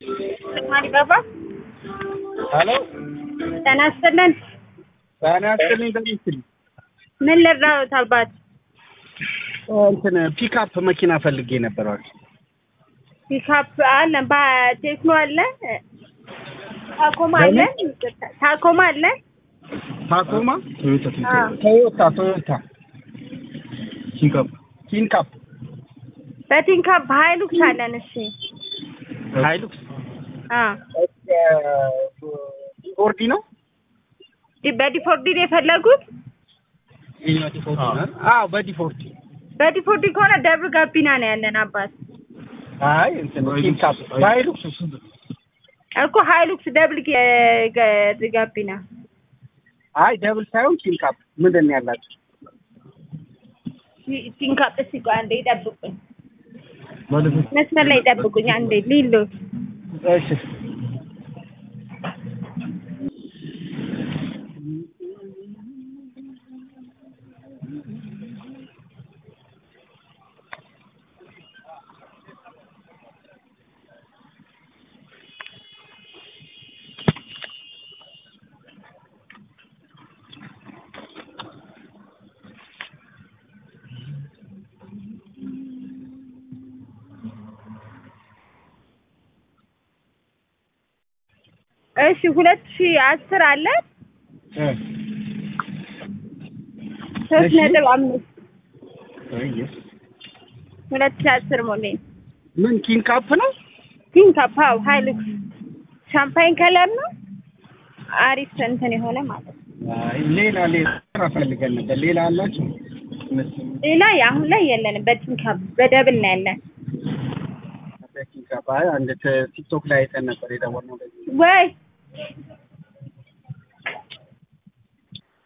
ማሪባባ ሄሎ ጤና ይስጥልን። ጤና ይስጥልኝ። እንደምን ምን ልርዳዎት አባት? እንትን ፒክአፕ መኪና ፈልጌ ነበር። ፒካፕ አለ፣ ቴክኖ አለ፣ ታኮማ አለ፣ ታኮማ አለ። ታኮማ፣ አዎ። ቶዮታ ቶዮታ ኪንካፕ ኪንካፕ በቲንካፕ ሀይሉክስ አለን። እሺ ሃይሉክስ አዎ። ፎርዲ ነው። ዲ- በዲፎርዲ ነው የፈለጉት? አዎ በዲፎርዲ በዲፎርዲ ከሆነ ደብር ጋቢና ነው ያለን አባት አይ እንትን ኪንካፕ ሃይሉክስ እኮ ሀይሉክስ ደብል ጌ- ገ- ጋቢና አይ ደብል ሳይሆን ኪንካፕ ምንድን ነው ያላችሁ? ቲ- ቲንካፕ እስኪ ቆይ አንዴ ይጠብቁኝ፣ መስመር ላይ ይጠብቁኝ አንዴ ሊሎ እሺ እሺ ሁለት ሺህ አስር አለ እ ሶስት እሺ። ነጥብ አምስት እየስ ሁለት ሺህ አስር ሞዴል ምን ኪንካፕ ነው? ቲንካፕ አዎ ሀይሉክስ ሻምፓኝ ከለር ነው አሪፍ እንትን የሆነ ማለት ነው አይ ሌላ ሌላ ስራ ፈልገን ነበር። ሌላ አላችሁ? ሌላ አሁን ላይ የለንም በቲንካፕ በደብል ነው ያለን ኪንካፕ አይ አንድ ት- ቲክቶክ ላይ አይተን ነበር የደወልነው ለዚህ ወይ